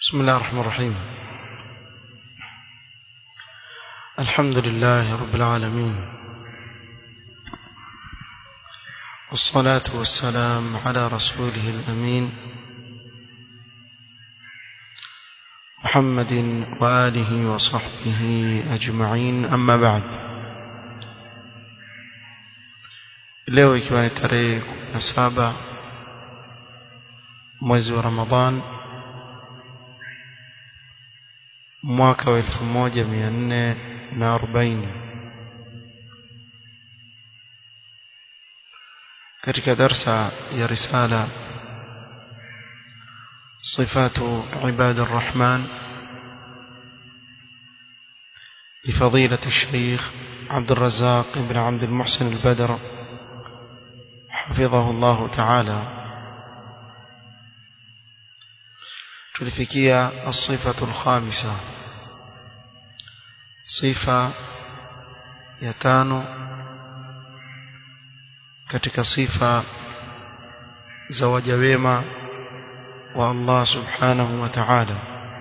بسم الله الرحمن الرحيم الحمد لله رب العالمين والصلاة والسلام على رسوله الأمين محمد وآله وصحبه أجمعين أما بعد leo ikiwa ni tarehe na saba mwezi wa Ramadhan mwaka wa elfu moja mia nne na arobaini katika darsa ya risala صفات عباد الرحمن لفضيلة الشيخ عبد الرزاق بن عبد المحسن البدر حفظه الله تعالى tulifikia الصفة الخامسة صفة ya tano katika sifa za waja wema wa Allah subhanahu wa ta'ala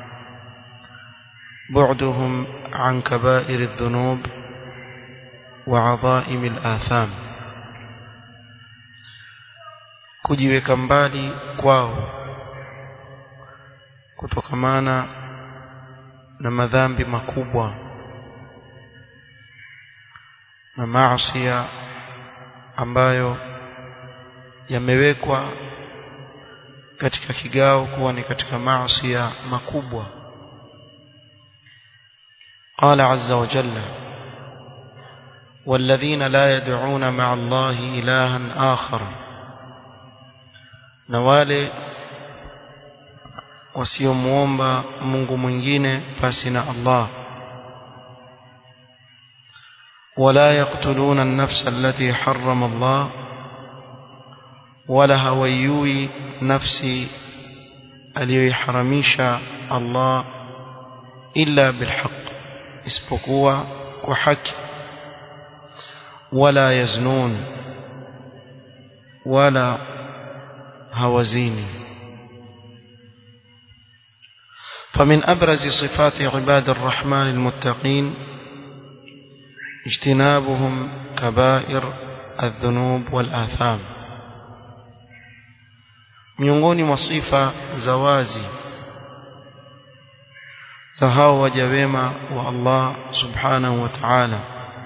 بعدهم عن كبائر الذنوب وعظائم الآثام kujiweka mbali kwao kutokamana na madhambi makubwa na maasiya ambayo yamewekwa katika kigao kuwa ni katika maasiya makubwa قال عز وجل والذين لا يدعون مع الله إلها آخر نوالي wasiomuomba Mungu mwingine pasi na Allah wala yaqtuluna an-nafsa allati harrama Allah wala hawayui nafsi aliyoiharamisha Allah illa bilhaq isipokuwa kwa haki wala yaznun wala hawazini فمن أبرز صفات عباد الرحمن المتقين اجتنابهم كبائر الذنوب والآثام miongoni mwa sifa za wazi za hao waja wema wa Allah subhanahu wa ta'ala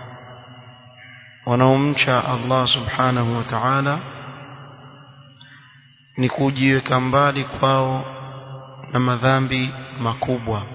wanaomcha Allah subhanahu wa ta'ala ni kujiweka mbali kwao na madhambi makubwa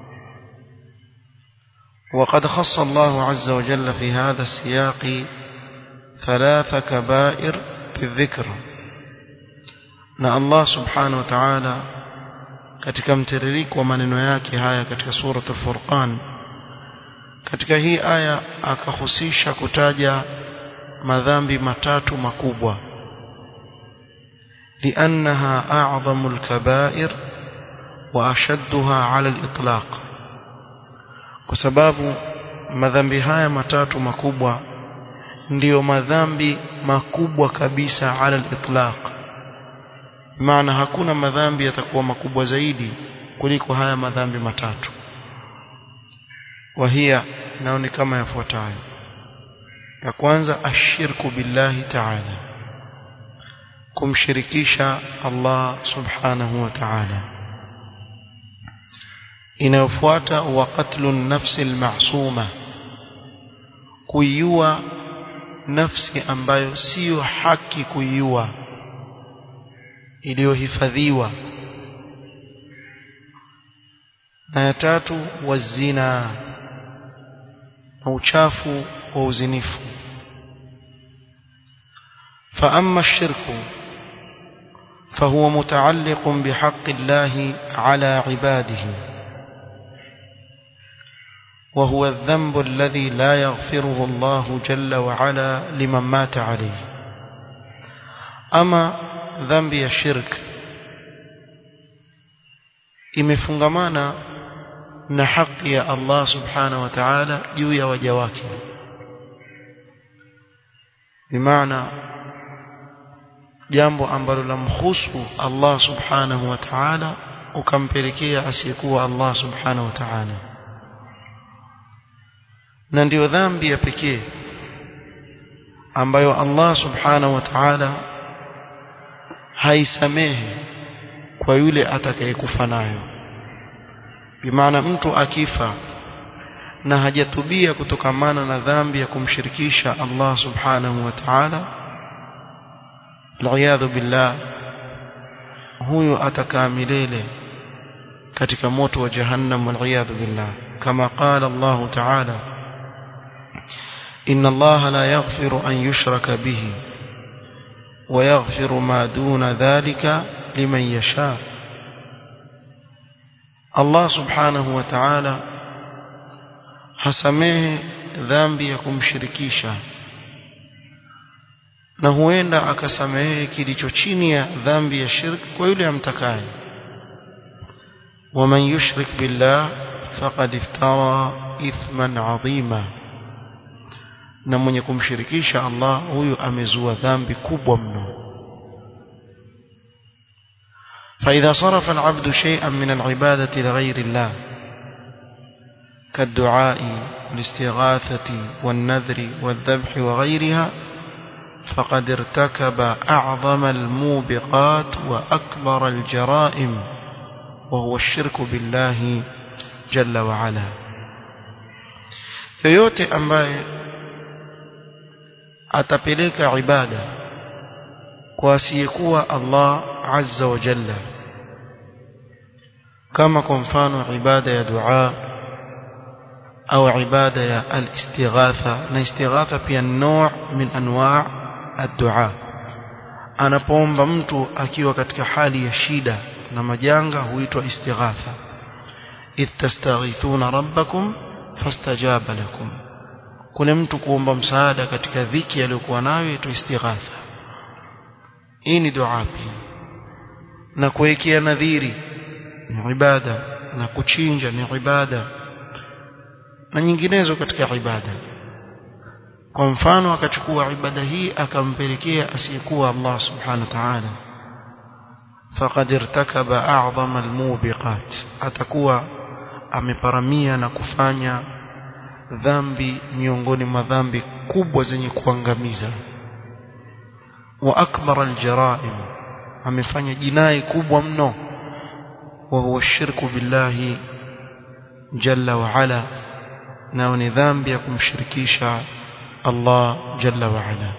وقد خص الله عز وجل في هذا السياق ثلاث كبائر بالذكر na Allah subhanahu wa ta'ala katika mtiririko wa maneno yake haya katika suratul furqan katika hii aya akahusisha kutaja madhambi matatu makubwa liannaha a'zamul kaba'ir واشدها على الاطلاق kwa sababu madhambi haya matatu makubwa ndiyo madhambi makubwa kabisa ala al-itlaq maana hakuna madhambi yatakuwa makubwa zaidi kuliko haya madhambi matatu wahia nao ni kama yafuatayo ya kwanza ashirku billahi ta'ala kumshirikisha Allah subhanahu wa ta'ala inayofuata wa qatlu nafsi almasuma kuiua nafsi ambayo siyo haki kuiua iliyohifadhiwa na ya tatu wazina na uchafu wa uzinifu فأما الشرك فهو متعلق بحق الله على عباده وهو الذنب الذي لا يغفره الله جل وعلا لمن مات عليه أما ذنب الشرك imefungamana na haki ya Allah subhanahu wa ta'ala juu ya waja wake bimaana jambo ambalo lamhusu Allah subhanahu wa ta'ala ukampelekea asiyekuwa Allah subhanahu wa ta'ala na ndiyo dhambi ya pekee ambayo Allah subhanahu wa ta'ala haisamehe kwa yule atakayekufa nayo bimaana mtu akifa na hajatubia kutokamana na dhambi ya kumshirikisha Allah subhanahu wa ta'ala aliyadhu billah huyo atakaa milele katika moto wa jahannam waliyadhu billah kama qala Allah ta'ala إن الله لا يغفر أن يشرك به ويغفر ما دون ذلك لمن يشاء الله سبحانه وتعالى hasamehe dhambi ya kumshirikisha na huenda akasamehe kilicho chini ya dhambi ya shirk kwa yule amtakaye waman yushrik billah faqad iftara ithman adhima na mwenye kumshirikisha Allah huyu amezua dhambi kubwa mno فإذا صرف العبد شيئا من العبادة لغير الله كالدعاء والاستغاثة والنذر والذبح وغيرها فقد ارتكب أعظم الموبقات وأكبر الجرائم وهو الشرك بالله جل وعلا yoyote ambaye atapeleka ibada kwa asiyekuwa Allah azza wa jalla kama kwa mfano ibada ya dua au ibada ya al-istighatha na istighatha pia nau min anwa' ad-du'a anapoomba mtu akiwa katika hali ya shida na majanga huitwa istighatha idh tastaghithuna rabbakum fastajaba lakum kuna mtu kuomba msaada katika dhiki aliyokuwa nayo ito istighatha hii ni dua pia na kuwekea nadhiri ni ibada na kuchinja ni ibada na nyinginezo katika ibada kwa mfano akachukua ibada hii akampelekea asiyekuwa Allah subhanahu wa ta'ala faqad irtakaba a'zama almubiqat atakuwa ameparamia na kufanya dhambi miongoni mwa dhambi kubwa zenye kuangamiza wa akbar aljaraim amefanya jinai kubwa mno wa huwa shirku billahi jalla wa ala nao ni dhambi ya kumshirikisha Allah jalla wa ala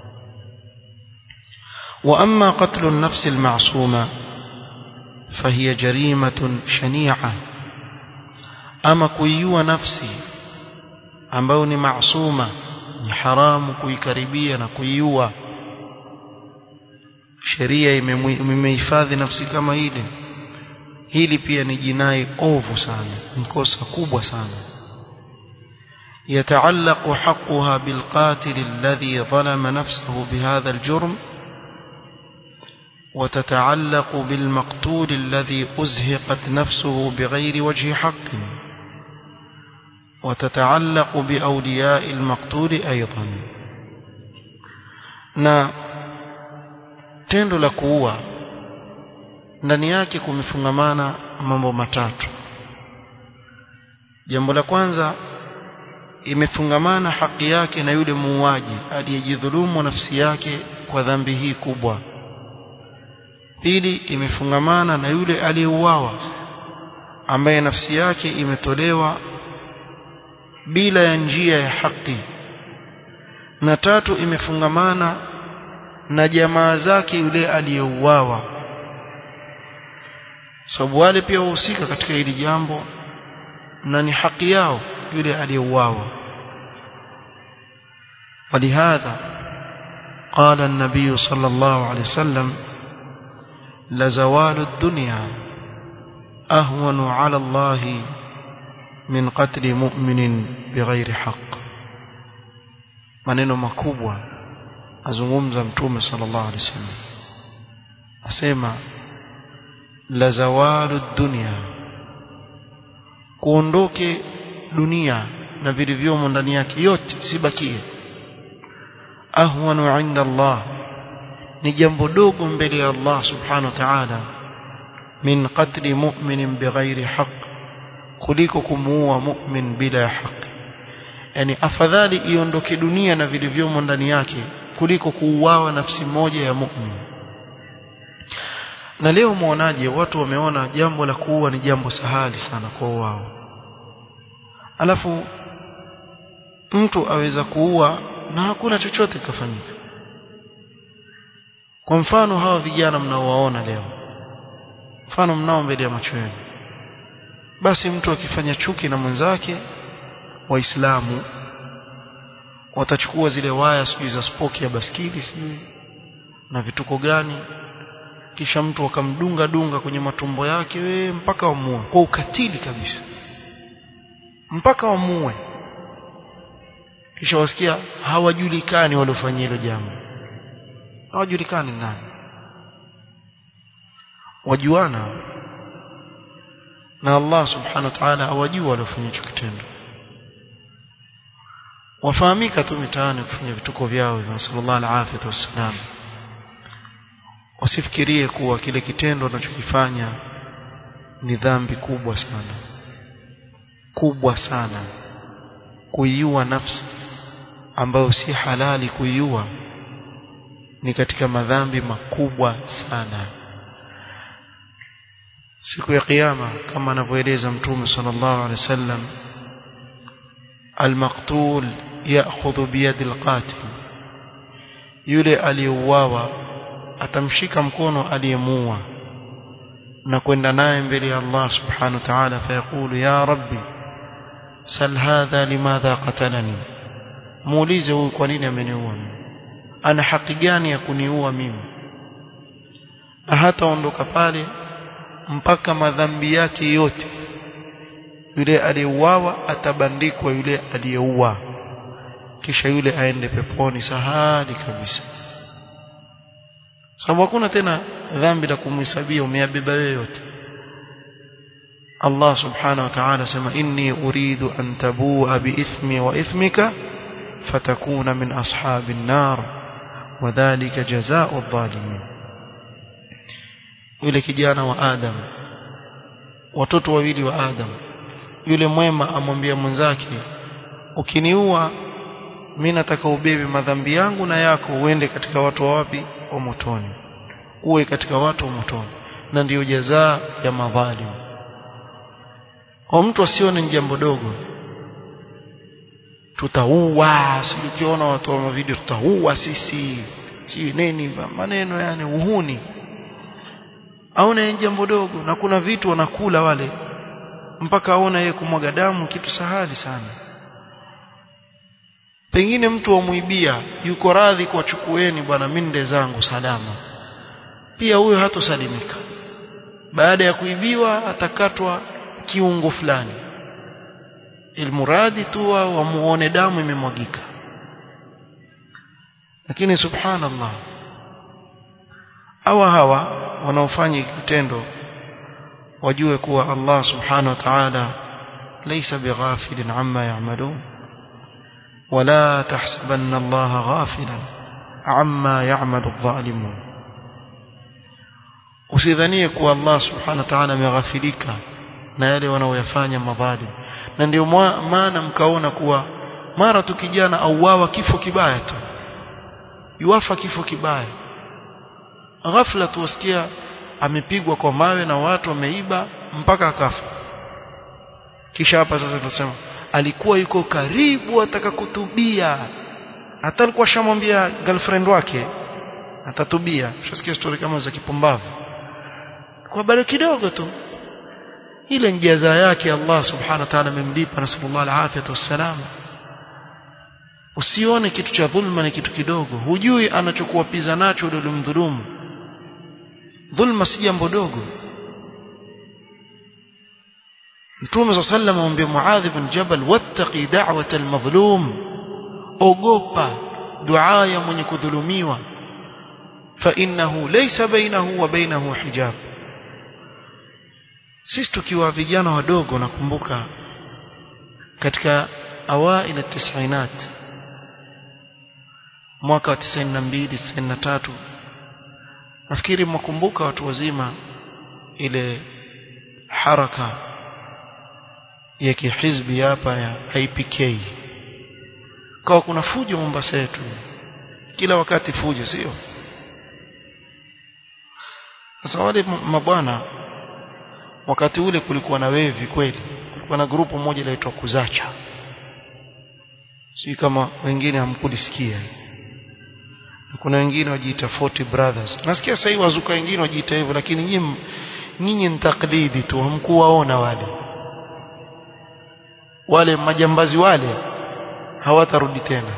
واما قتل النفس المعصومه فهي جريمه شنيعه اما kuiua nafsi ambayo ni maasuma ni haramu kuikaribia na kuiua sheria imehifadhi nafsi kama ile hili pia ni jinai ovu sana ni kosa kubwa sana يتعلق حقها بالقاتل الذي ظلم نفسه بهذا الجرم وتتعلق بالمقتول الذي أزهقت نفسه بغير وجه حق وتتعلق بأولياء المقتول أيضا na tendo la kuua ndani yake kumefungamana mambo matatu jambo la kwanza imefungamana haki yake na yule muuaji aliyejidhulumu nafsi yake kwa dhambi hii kubwa pili imefungamana na yule aliyeuawa ambaye nafsi yake imetolewa bila ya njia ya haki na tatu imefungamana na jamaa zake yule aliyeuawa sababu wale pia wahusika katika hili jambo na ni haki yao yule aliyeuawa ولهذا قال النبي صلى الله عليه وسلم لزوال الدنيا أهون على الله من قتل مؤمن بغير حق maneno makubwa azungumza mtume sallallahu alaihi wasallam asema la zawalu dunya kuondoke dunia na vilivyomo ndani yake yote sibakie ahwanu inda Allah ni jambo dogo mbele ya Allah subhanahu wa ta'ala min qatli mu'minin bighairi haqq kuliko kumuua mu'min bila ya haki yani afadhali iondoke dunia na vilivyomo ndani yake kuliko kuuawa nafsi moja ya mu'min na leo muonaje watu wameona jambo la kuua ni jambo sahali sana kwa wao alafu mtu aweza kuua na hakuna chochote kafanyika kwa mfano hawa vijana mnaowaona leo mfano mnao mbele ya macho yenu basi mtu akifanya chuki na mwenzake waislamu watachukua zile waya sijui za spoki ya baskili sijui na vituko gani kisha mtu akamdunga dunga kwenye matumbo yake we mpaka wamue kwa ukatili kabisa mpaka wamue kisha wasikia hawajulikani waliofanyia hilo jambo hawajulikani nani wajuana na Allah subhanahu wa ta'ala hawajua waliofanya hicho kitendo wafahamika tu mitaani kufanya vituko vyao hivyo sallallahu alaihi wasallam wasifikirie kuwa kile kitendo wanachokifanya ni dhambi kubwa sana kubwa sana kuiua nafsi ambayo si halali kuiua ni katika madhambi makubwa sana siku ya kiyama kama anavyoeleza mtume sallallahu alaihi wasallam المقتول ياخذ بيد القاتل yule aliyeuawa atamshika mkono aliyemuua na kwenda naye mbele ya Allah subhanahu wa ta'ala fayaqulu ya rabbi sal hadha limadha qatalani muulize huyu kwa nini ameniua ana haki gani ya kuniua mimi na hata ondoka pale mpaka madhambi yake yote yule aliyeuawa atabandikwa yule aliyeua kisha yule aende peponi sahali kabisa sababu hakuna tena dhambi la kumhesabia umeyabeba wewe yote Allah subhanahu wa ta'ala sema inni uridu an tabua biithmi wa ithmika fatakuna min ashabin nar wadhālika jazaa'u adh-dhalimin yule kijana wa Adam watoto wawili wa Adam yule mwema amwambia mwenzake ukiniua mimi nataka ubebe madhambi yangu na yako uende katika watu wa wapi wa motoni uwe katika watu wa motoni na ndiyo jazaa ya madhalim kwa mtu asione ni jambo dogo tutaua si ukiona watu wa video tutaua sisi si nini maneno yani uhuni aone jambo dogo na kuna vitu wanakula wale mpaka aona yeye kumwaga damu kitu sahali sana pengine mtu wamuibia yuko radhi kuwachukueni bwana minde zangu salama pia huyo hatosalimika baada ya kuibiwa atakatwa kiungo fulani ilmuradi tu wamuone damu imemwagika lakini subhanallah hawa hawa wanaofanya kitendo wajue kuwa Allah subhanahu wa ta'ala laysa bighafilin amma ya'malun ولا تحسبن الله غافلا عما يعمل الظالمون usidhanie kuwa Allah subhanahu wa ta'ala ameghafilika na yale wanaoyafanya madhalim na ndio maana mkaona kuwa mara tu kijana auawa kifo kibaya tu yuafa kifo kibaya ghafla tuwasikia amepigwa kwa mawe na watu wameiba mpaka akafa kisha hapa sasa tunasema alikuwa yuko karibu ataka kutubia hata alikuwa shamwambia girlfriend wake atatubia ushasikia story kama za kipumbavu kwa bado kidogo tu ile njaza yake Allah subhanahu wa ta'ala amemlipa na sallallahu alaihi wasallam usione kitu cha dhulma ni kitu kidogo hujui anachokuwapiza nacho yule mdhulumu dhulma si jambo dogo Mtume صلى الله عليه وسلم amwambia Muadh ibn Jabal wattaqi da'wata al-madhlum ogopa dua ya mwenye kudhulumiwa fa innahu laysa bainahu wa bainahu hijab sisi tukiwa vijana wadogo nakumbuka katika awail at-tis'inat mwaka wa 92 93 nafikiri mwakumbuka watu wazima ile haraka ya kihizbi hapa ya IPK kwa kuna fujo Mombasa yetu kila wakati fujo sio sasa wale mabwana wakati ule kulikuwa na wevi kweli kulikuwa na grupu moja inaitwa kuzacha si kama wengine hamkulisikia kuna wengine wajiita 40 brothers nasikia sasa hivi wazuka wengine wajiita hivyo lakini nyinyi nyinyi ni taklidi tu hamkuwaona wale wale majambazi wale hawatarudi tena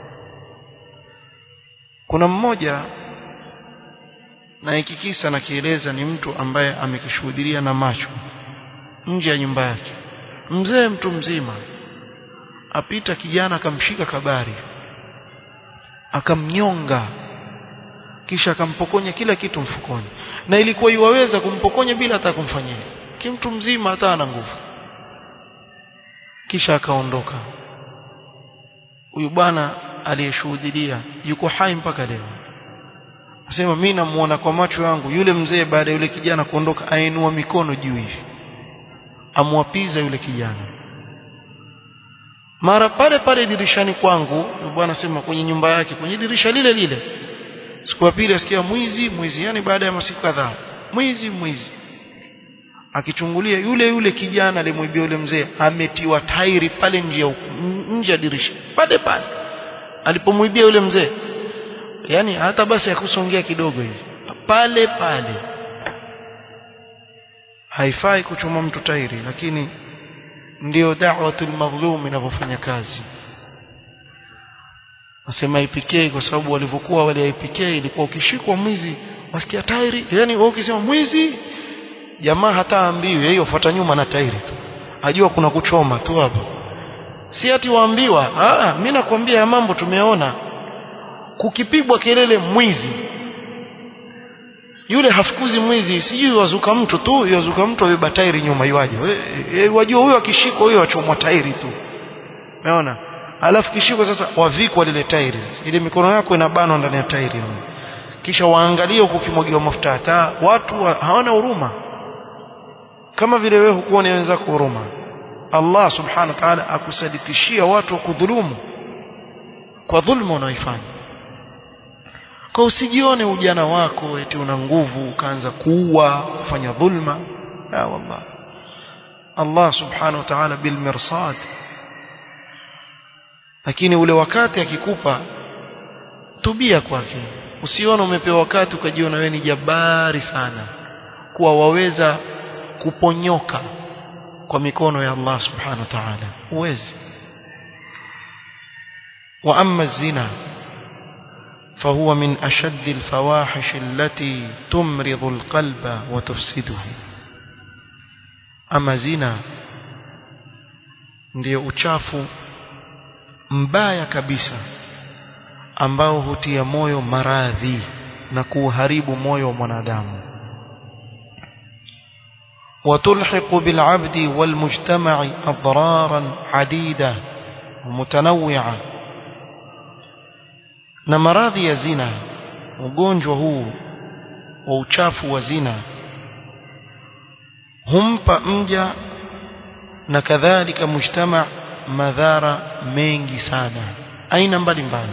kuna mmoja na hiki kisa nakieleza ni mtu ambaye amekishuhudia na macho nje ya nyumba yake mzee mtu mzima apita kijana akamshika kabari akamnyonga kisha akampokonya kila kitu mfukoni na ilikuwa iwaweza kumpokonya bila hata kumfanyia kimtu mzima hata ana nguvu kisha akaondoka huyu bwana aliyeshuhudia yuko hai mpaka leo Asema mimi namuona kwa macho yangu yule mzee baada ya yule kijana kuondoka ainua mikono juu hivi. Amwapiza yule kijana. Mara pale pale dirishani kwangu, bwana sema kwenye nyumba yake, kwenye dirisha lile lile. Siku ya pili asikia mwizi, mwizi yani baada ya masiku kadhaa. Mwizi, mwizi. Akichungulia yule yule kijana alimwibia yule mzee ametiwa tairi pale nje nje ya dirisha. Pale pale. Alipomwibia yule mzee yani hata basi akusongea kidogo hivi pale pale haifai kuchoma mtu tairi lakini ndio da'watul madhlum inavyofanya kazi nasema IPK kwa sababu walivyokuwa wale IPK ilikuwa ukishikwa mwizi wasikia tairi yani wewe ukisema mwizi jamaa hata ambiwi yeye ufuata nyuma na tairi tu ajua kuna kuchoma tu hapo si ati waambiwa ah mimi nakwambia mambo tumeona kukipigwa kelele mwizi yule hafukuzi mwizi sijui wazuka mtu tu yazuka mtu abeba tairi nyuma iwaje e, wajua huyo akishikwa huyo achomwa tairi tu umeona alafu kishikwa sasa wavikwa lile tairi ile mikono yako inabanwa ndani ya tairi kisha waangalie huko kimwagiwa mafuta hata watu wa, hawana huruma kama vile wewe hukuona wenzako huruma Allah subhanahu wa ta'ala akusaditishia watu wa kudhulumu kwa dhulma unaoifanya kwa usijione ujana wako eti una nguvu ukaanza kuua kufanya dhulma la wallah Allah subhanahu wa ta'ala bil mirsad lakini ule wakati akikupa tubia kwake usione umepewa wakati ukajiona wewe ni jabari sana kuwa waweza kuponyoka kwa mikono ya Allah subhanahu wa ta'ala uwezi wa amma zina فهو من أشد الفواحش التي تمرض القلب وتفسده أما زنا ndio uchafu mbaya kabisa ambao hutia moyo maradhi na kuharibu moyo wa mwanadamu وتلحق بالعبد والمجتمع أضرارا عديدة ومتنوعة na maradhi ya zina ugonjwa huu wa uchafu wa zina humpa mja na kadhalika mujtama madhara mengi sana aina mbalimbali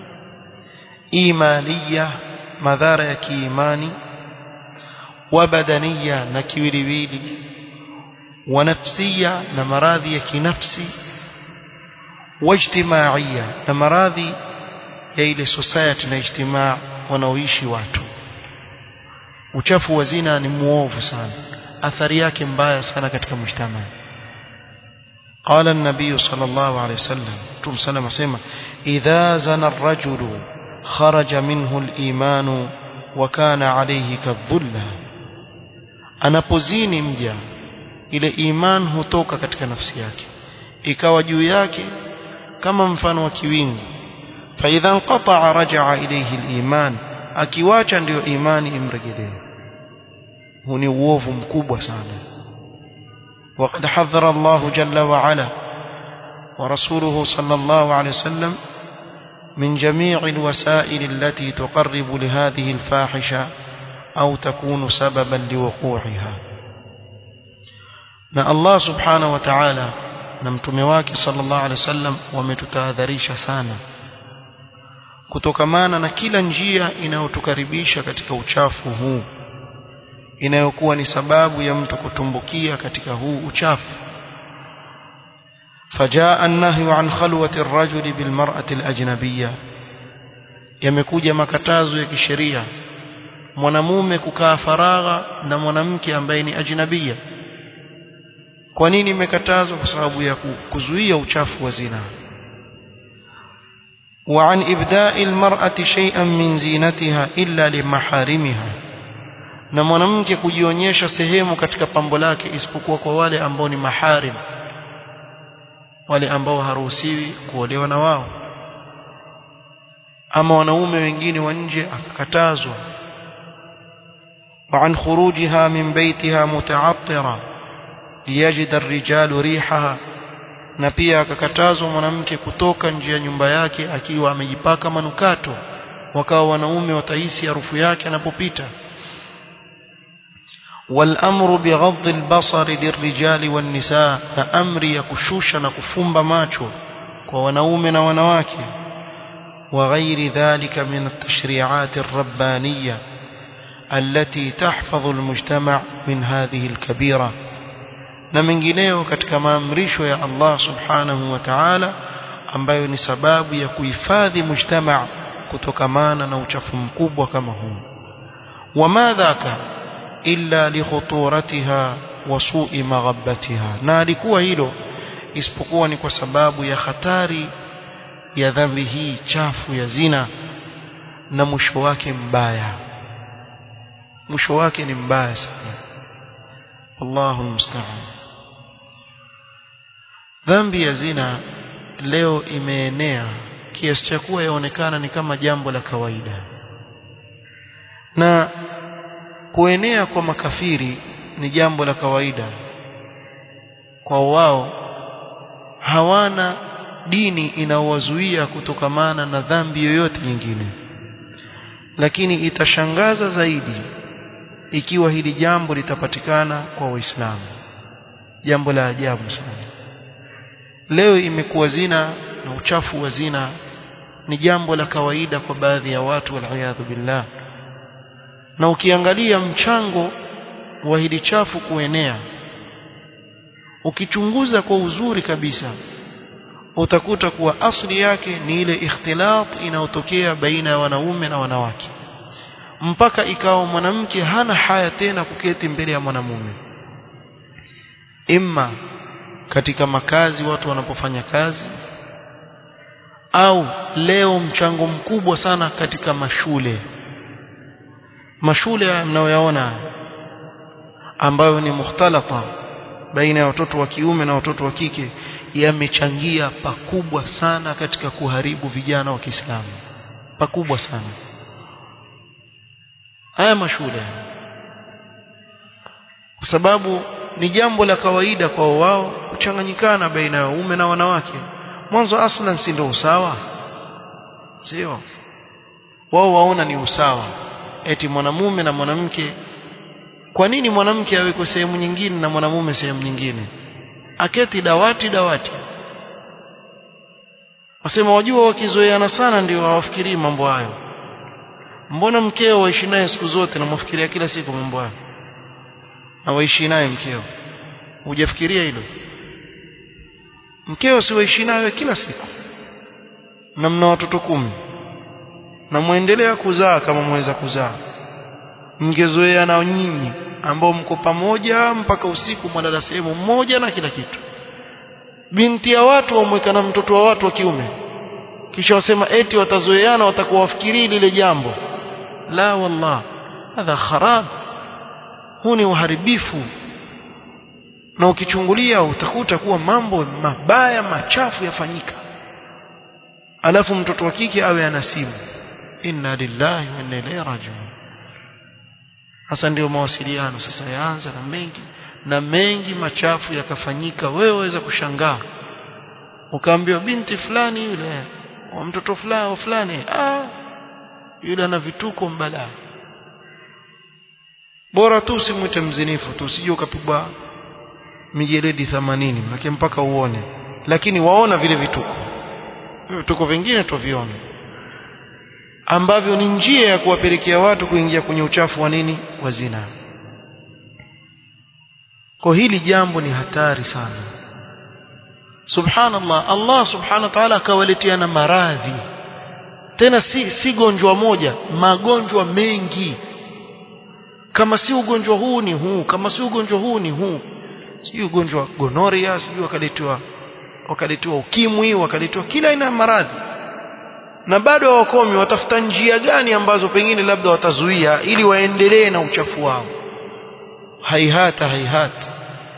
imaniya madhara ya kiimani wa badaniya na kiwiliwili wa nafsiya na maradhi ya kinafsi wajtimaiya na maradhi ya ile society na ijtimaa wanaoishi watu uchafu wa zina ni muovu sana athari yake mbaya sana katika mujtama قال النبي صلى الله عليه وسلم تم سلم سيما إذا زنى الرجل خرج منه الإيمان وكان عليه كالظلة anapozini mja ile iman hutoka katika nafsi yake ikawa juu yake kama mfano wa kiwingu فإذا انقطع رجع إليه الإيمان akiwacha ndio imani imrejelee huu ni uovu mkubwa sana وقد حذر الله جل وعلا ورسوله صلى الله عليه وسلم من جميع الوسائل التي تقرب لهذه الفاحشة أو تكون سببا لوقوعها na Allah subhanahu wa ta'ala na mtume wake sallallahu alaihi wasallam wametutahadharisha sana kutokamana na kila njia inayotukaribisha katika uchafu huu inayokuwa ni sababu ya mtu kutumbukia katika huu uchafu فجاء النهي عن خلوة الرجل بالمرأة الأجنبية yamekuja makatazo ya kisheria mwanamume kukaa faragha na mwanamke ambaye ni ajnabia kwa nini imekatazwa kwa sababu ya kuzuia uchafu wa zina وعن إبداء المرأة شيئا من زينتها إلا لمحارمها na mwanamke kujionyesha sehemu katika pambo lake isipokuwa kwa wale ambao ni maharim wale ambao haruhusiwi kuolewa na wao ama wanaume wengine wa nje akakatazwa وعن خروجها من بيتها متعطرة ليجد الرجال ريحها na pia akakatazwa mwanamke kutoka nje ya nyumba yake akiwa amejipaka manukato wakawa wanaume watahisi harufu yake anapopita والامر بغض البصر للرجال والنساء na amri ya kushusha na kufumba macho kwa wanaume na wanawake وغير ذلك من التشريعات الربانيه التي تحفظ المجتمع من هذه الكبيره na mengineyo katika maamrisho ya Allah subhanahu wa ta'ala ambayo ni sababu ya kuhifadhi mujtama kutokamana na uchafu mkubwa kama huu wama dhaka illa likhuturatiha wa su'i maghabbatiha na alikuwa hilo isipokuwa ni kwa sababu ya hatari ya dhambi hii chafu ya zina na mwisho wake mbaya mwisho wake ni mbaya sana Allahu musta'an dhambi ya zina leo imeenea kiasi cha kuwa yaonekana ni kama jambo la kawaida na kuenea kwa makafiri ni jambo la kawaida kwa wao hawana dini inaowazuia kutokamana na dhambi yoyote nyingine lakini itashangaza zaidi ikiwa hili jambo litapatikana kwa waislamu jambo la ajabu sana leo imekuwa zina na uchafu wa zina ni jambo la kawaida kwa baadhi ya watu waliyadhu billah na ukiangalia mchango wa hili chafu kuenea ukichunguza kwa uzuri kabisa utakuta kuwa asli yake ni ile ikhtilat inayotokea baina ya wanaume na wanawake mpaka ikawa mwanamke hana haya tena kuketi mbele ya mwanamume imma katika makazi watu wanapofanya kazi au leo mchango mkubwa sana katika mashule mashule mnayoyaona ambayo ni mukhtalata baina ya watoto wa kiume na watoto wa kike yamechangia pakubwa sana katika kuharibu vijana wa Kiislamu pakubwa sana haya mashule kwa sababu ni jambo la kawaida kwa wao kuchanganyikana baina ya waume na wanawake mwanzo aslan si ndio usawa sio wao waona ni usawa eti mwanamume na mwanamke kwa nini mwanamke awekwe sehemu nyingine na mwanamume sehemu nyingine aketi dawati dawati wasema wajua wakizoeana sana ndio hawafikirii mambo hayo mbona mkeo waishi naye siku zote na mwafikiria kila siku mambo hayo na waishi naye mkeo hujafikiria hilo mkeo si waishi naye kila siku na mna watoto kumi na muendelea kuzaa kama mweza kuzaa mngezoea na nyinyi ambao mko pamoja mpaka usiku mwalala sehemu mmoja na kila kitu binti ya watu wamweka na mtoto wa watu wa kiume kisha wasema eti watazoeana watakuwa wafikiri lile jambo la wallah hadha kharab huu ni uharibifu na ukichungulia utakuta kuwa mambo mabaya machafu yafanyika alafu mtoto wa kike awe ana simu inna lillahi wa inna ilaihi rajiun hasa ndio mawasiliano sasa yaanza na mengi na mengi machafu yakafanyika wewe waweza kushangaa ukaambiwa binti fulani yule wa mtoto fulani fulani ah yule ana vituko mbala bora tu usimwite mzinifu tu usije ukapigwa mijeledi 80 manake mpaka uone lakini waona vile vituko vituko vingine tuviona ambavyo ni njia ya kuwapelekea watu kuingia kwenye uchafu wa nini wa zina kwa hili jambo ni hatari sana subhanallah Allah subhanahu wa ta'ala akawaletea na maradhi tena si si gonjwa moja magonjwa mengi kama si ugonjwa huu ni huu kama si ugonjwa huu ni huu si ugonjwa gonoria sijui wakaletewa wakaletewa ukimwi wakaletewa kila aina ya maradhi na bado hawakomi watafuta njia gani ambazo pengine labda watazuia ili waendelee na uchafu wao haihata haihata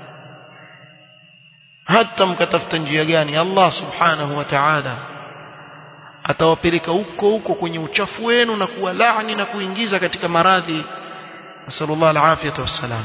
hata mkatafuta njia gani Allah subhanahu wa ta'ala atawapeleka huko huko kwenye uchafu wenu na kuwalaani na kuingiza katika maradhi nasallallahu alafiyata wassalam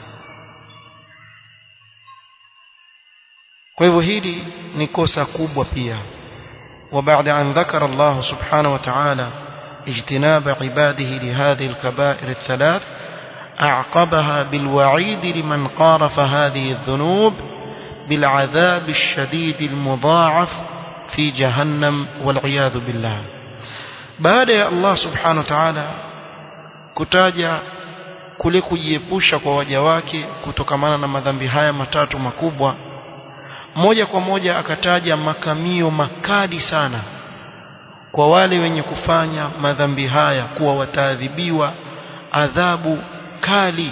kwa hivyo hili ni kosa kubwa pia وبعد أن ذكر الله سبحانه وتعالى اجتناب عباده لهذه الكبائر الثلاث أعقبها بالوعيد لمن قارف هذه الذنوب بالعذاب الشديد المضاعف في جهنم والعياذ بالله بعد يا الله سبحانه وتعالى kutaja kule kujiepusha kwa waja wake kutokamana na madhambi haya matatu makubwa moja kwa moja akataja makamio makali sana kwa wale wenye kufanya madhambi haya kuwa wataadhibiwa adhabu kali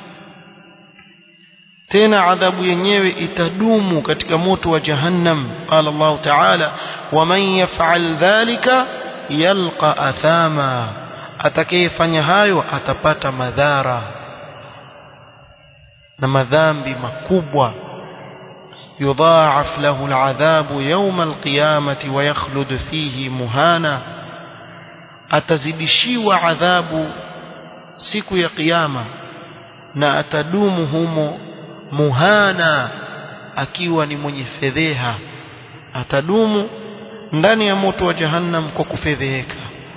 tena adhabu yenyewe itadumu katika moto wa jahannam qala Allah ta'ala waman yaf'al dhalika yalqa athama atakayefanya hayo atapata madhara na madhambi makubwa يضاعف له العذاب يوم القيامة ويخلد فيه مهانا atazidishiwa adhabu siku ya kiyama na atadumu humo muhana akiwa ni mwenye fedheha atadumu ndani ya moto wa jahannam kwa kufedheheka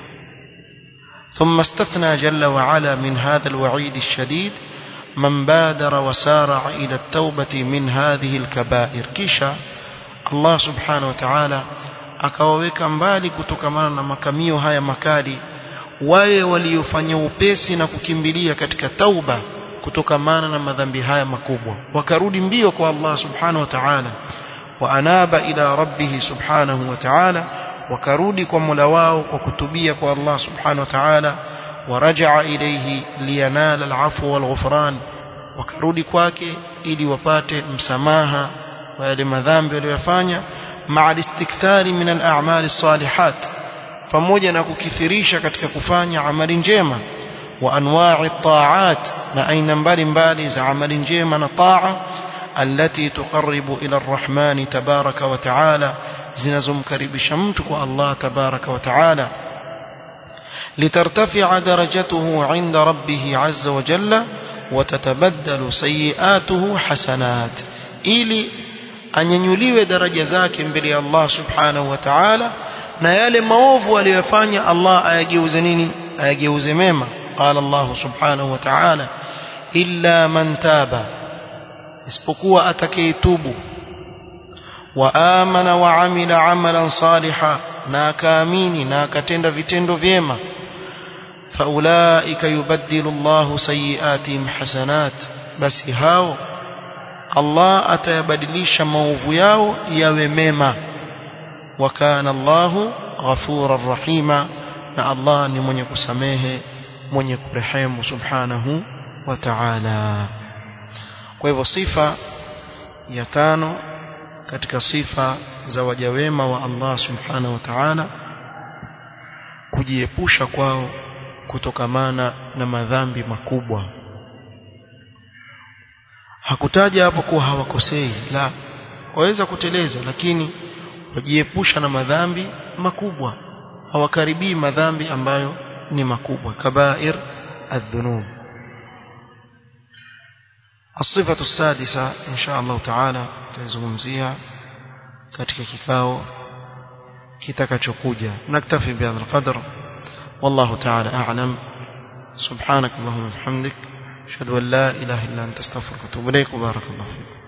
ثم استثنى جل وعلا من هذا الوعيد الشديد من بادر وسارع إلى التوبة من هذه الكبائر كيشا الله سبحانه وتعالى akawaweka mbali kutokamana na makamio haya makali wale waliofanya upesi na kukimbilia katika tauba kutokamana na madhambi haya makubwa wakarudi mbio kwa Allah subhanahu wa ta'ala wa anaba ila rabbih subhanahu wa ta'ala wakarudi kwa Mola wao kwa kutubia kwa Allah subhanahu wa ta'ala ورجع إليه لينال العفو والغفران wakarudi kwake ili wapate msamaha wa yale madhambi waliyofanya maa istikthari min al-a'mal as-salihat pamoja na kukithirisha katika kufanya amali njema wa anwa'i at-ta'at na aina mbalimbali za amali njema na taa allati tuqarribu ila ar-rahman tabaraka wa ta'ala zinazomkaribisha mtu kwa Allah tabaraka wa ta'ala لترتفع درجته عند ربه عز وجل وتتبدل سيئاته حسنات ili anyanyuliwe daraja zake mbele ya Allah subhanahu wa ta'ala na yale maovu aliyofanya Allah ayageuze nini ayageuze mema qala Allah subhanahu wa ta'ala illa man taba isipokuwa atakayetubu wa amana wa amila amalan salihan na akaamini na akatenda vitendo vyema faulaika yubaddilu Allahu sayiatihim hasanat basi hao Allah atayabadilisha maovu yao yawe mema wa kana Allahu ghafurar rahima na Allah ni mwenye kusamehe mwenye kurehemu subhanahu wa ta'ala kwa hivyo sifa ya tano katika sifa za waja wema wa Allah subhanahu wa ta'ala kujiepusha kwao kutokamana na madhambi makubwa hakutaja hapo kuwa hawakosei la waweza kuteleza lakini wajiepusha na madhambi makubwa hawakaribii madhambi ambayo ni makubwa kabair adhunub الصفة السادسة إن شاء الله تعالى تزungumzia katika kikao kitakachokuja naktafi bihadha alqadr والله تعالى أعلم سبحانك اللهم وبحمدك ashhadu an la ilaha illa anta astaghfiruka wa atubu ilaik barakallahu fiik